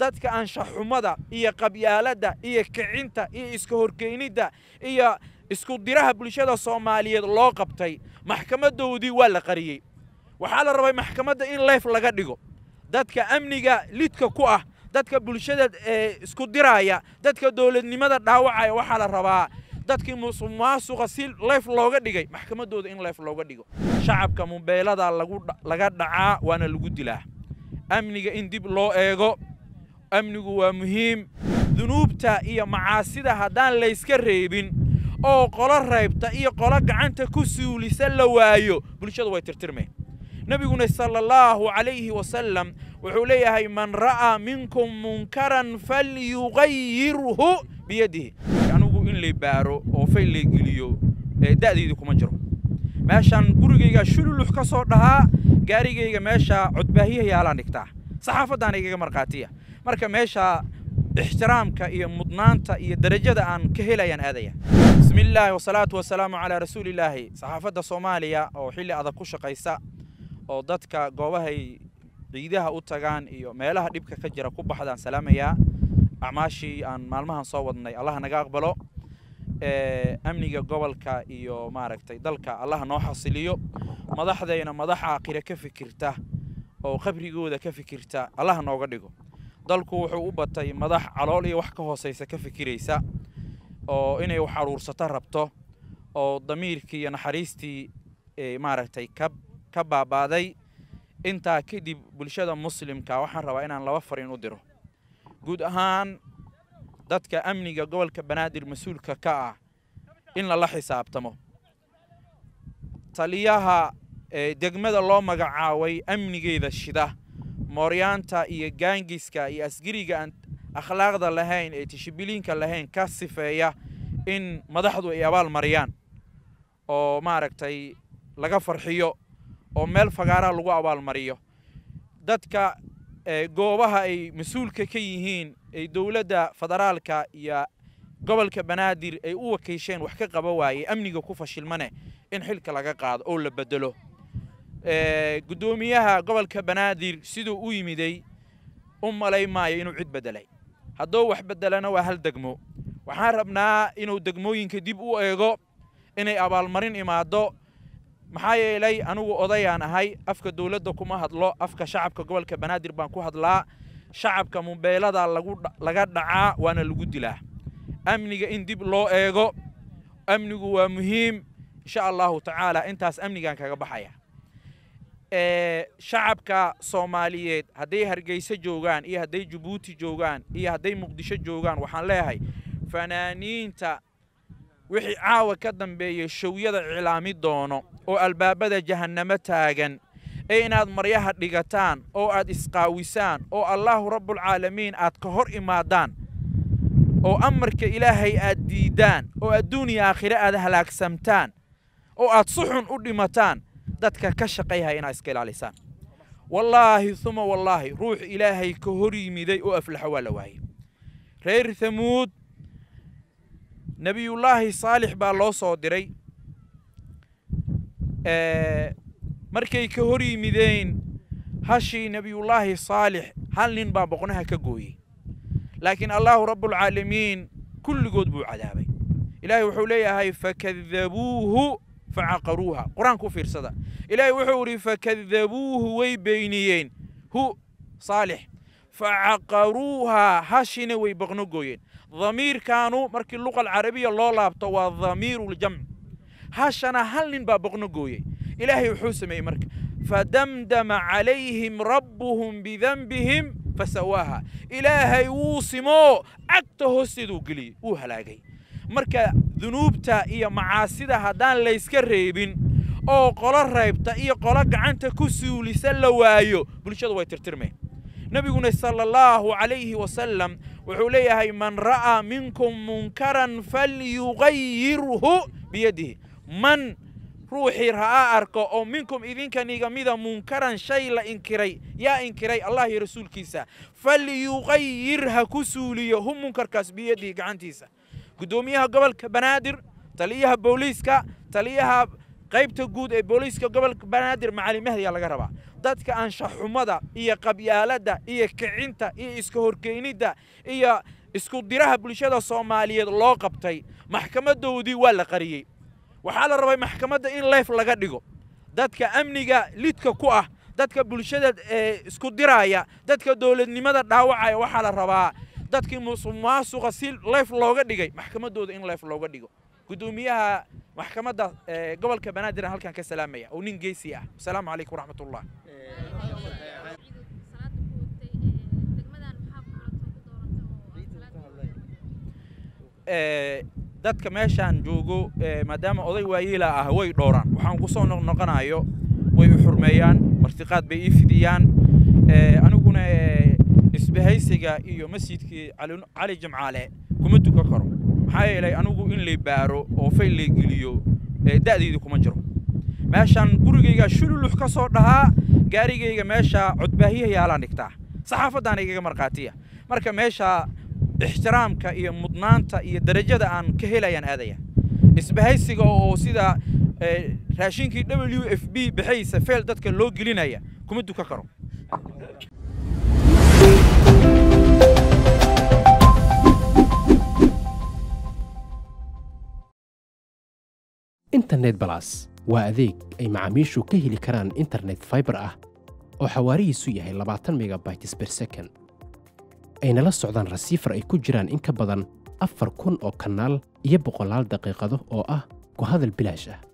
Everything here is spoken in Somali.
dadka anshaxumada iyo qabyaaladda iyo kicinta iyo iska horkeynidda iyo isku diraha bulshada soomaaliyeed loo qabtay maxkamaddoodii waa la qariyey waxaa la rabay maxkamadda in leyf laga dhigo dadka amniga lidka ku ah dadka bulshada isku diraaya dadka dowladnimada dhaawacaya waxaa la rabaa dadkii musuqmaasuqa si leyf looga dhigay maxkamaddooda in leyf looga dhigo shacabka mubeelada laga dhacaa waana lagu dilaa amniga in dib loo eego amnigu waa muhiim dunuubta iyo macaasida haddaan layska reebin oo qolo raybta iyo qolo gacanta ku suulisa la waayo bulshadu way tirtirmeen nebiguna sala allahu calayhi wasalam wuxuu leeyahay man ra'aa minkum munkaran falyugayirhu biyadihi anigu in lay baaro oo fayl lay geliyo da'daydi kuma jiro meeshaan gurigayga shululux ka soo dhahaa gaarigayga meesha codbaahiyaha yaalaan dhigtaa saxaafaddaana igaga markhaatiya marka meesha ixtiraamka iyo mudnaanta iyo darajada aan ka helayaan aadaya bismi illaahi wasalaatu wasalaamu calaa rasuulillaahi saxaafadda soomaaliya oo xilli adag ku shaqaysa oo dadka goobahay ciidaha u tagaan iyo meelaha dhibka ka jira ku baxdaan salaamayaa acmaashii aan maalmahan soo wadnay allaha naga aqbalo amniga gobolka iyo maaragtay dalka allaha noo xasiliyo madaxdayna madax aakhire ka fikirta oo qabrigooda ka fikirta allaha nooga dhigo dalku wuxuu u batay madax calool iyo wax ka hoosaysa ka fikiraysa oo inay wax aruursato rabto oo damiirkii iyo naxariistii maaragtay ka ka baabaaday intaa kadib bulshada muslimka waxaan rabaa inaan laba fariin u diro guud ahaan dadka amniga gobolka banaadir mas-uulka ka ah in lala xisaabtamo taliyaha degmada loo magacaabay amnigeeda shida mooryaanta iyo gaangiska iyo asgariga aan akhlaaqda lahayn ee tishibiliinka lahayn ka sifeeya in madaxdu ay abaal mariyaan oo maaragtay laga farxiyo oo meel fagaaraha lagu abaalmariyo dadka goobaha ay mas-uulka ka yihiin ay dowladda federaalka iyo gobolka banaadir ay u wakiisheen wax ka qaba waaye amniga ku fashilmane in xilka laga qaado oo la bedelo guddoomiyaha gobolka banaadir siduu u yimiday u malay maayo inuu cid beddelay hadduu wax beddelana waa hal degmo waxaan rabnaa inuu degmooyinka dib u eego inay abaalmarin imaado maxaa yeelay anigu odayaan ahay afka dowladda kuma hadlo afka shacabka gobolka banaadir baan ku hadlaa shacabka mubeelada laga dhacaa waana lagu dilaa amniga in dib loo eego amnigu waa muhiim insha allahu tacaala intaas amnigaan kaga baxaya shacabka soomaaliyeed hadday hargeysa joogaan iyo hadday jabuuti joogaan iyo hadday muqdisho joogaan waxaan leeyahay fanaaniinta wixii caawa ka dambeeya showyada cilaami doono oo albaabada jahannamo taagan ee inaad maryaha dhigataan oo aad isqaawisaan oo allaahu rabbulcaalamiin aad ka hor imaadaan oo amarka ilaahay aad diiddaan oo adduuniya aakhire aad halaagsamtaan oo aad suxun u dhimataan dadka ka shaqayhaya inaad iska ilaalisaan wallaahi uma wallaahi ruux ilaahay ka hor yimiday oo aflaxo waa la waayey reer hamuud nebiyullaahi saalix baa loo soo diray markay ka hor yimideen hashii nebiyullaahi saalix hal nin baa boqnaha ka gooyey laakiin allaahu rabbulcaalamiin kulligood buu cadaabay ilaahay wuxuu leeyahay fakadabuuhu facaqaruuha qur-aanka u fiirsada ilaahay wuxuu idhi fakadabuuhu way beyniyeen hu saalix facaqaruuha hashina way boqno gooyeen damiirkaanu markii luqa alcarabiya loo laabto waa damiiruljamc hashana hal nin baa boqno gooyey ilaahay wuxuu sameeyey marka fadamdama calayhim rabbuhum bidanbihim fasawaaha ilaahay wuu simoo cagta hoosteeduu geliyey wuu halaagay marka dunuubta iyo macaasida haddaan layska reebin oo qolo raybta iyo qolo gacanta ku suulisa la waayo bulshadu way tirtirmeen nebiguna sala allahu calayhi wasalam wuxuu leeyahay man ra'aa minkum munkaran falyugayirhu biyadihi man ruuxii ra'aa arko oo minkum idinkaniga mida munkaran shay la inkiray yaa inkiray allah iyo rasuulkiisa falyugayir ha ku suuliyo hu munkarkaas biyadihi gacantiisa guddoomiyaha gobolka banaadir taliyaha booliiska taliyaha qaybta guud ee booliiska gobolka banaadir macali mahdiyaa laga rabaa dadka anshaxumada iyo qabyaaladda iyo kicinta iyo iska horkeynidda iyo isku diraha bulshada soomaaliyeed loo qabtay maxkamadoodii waa la qariyey waxaa la rabay maxkamadda in leef laga dhigo dadka amniga lidka ku ah dadka bulshada isku diraaya dadka dowladnimada dhaawacaya waxaa la rabaa dadkii musuq maasuqa si leef looga dhigay maxkamaddooda in leef looga dhigo gudoomiyaha maxkamadda gobolka banaadir aan halkan ka salaamaya oo nin geesi ah asalaamu calaykum waraxmatullah dadka meeshaan joogo maadaama oday waayeela ah way dhowraan waxaan ku soo noqnoqonayo way u xurmeeyaan martiqaad bay ii fidiyaan aniguna isbahaysiga iyo masjidkii cali jamcaale kuma dukan karo maxaa yeelay anigu in lay baaro oo fayl lay geliyo da'deydii kuma jiro meeshaan gurigayga shululux ka soo dhahaa gaarigayga meesha codbaahiyaha yaalaan dhigtaa saxaafadaan igaga markhaatiya marka meesha ixtiraamka iyo mudnaanta iyo darajada aan ka helayaan aadaya isbahaysiga oo sida raashinkii w f b baxaysa feel dadka loo gelinaya kuma dukan karo internet balas waa adeeg ay macaamiishu ka heli karaan internet faibar ah oo xawaarihiisu yahay labaatan megabytes ber second ayna la socdaan rasiifar ay ku jiraan in ka badan afar kun oo kanaal iyo boqolaal daqiiqado oo ah ku hadal bilaash ah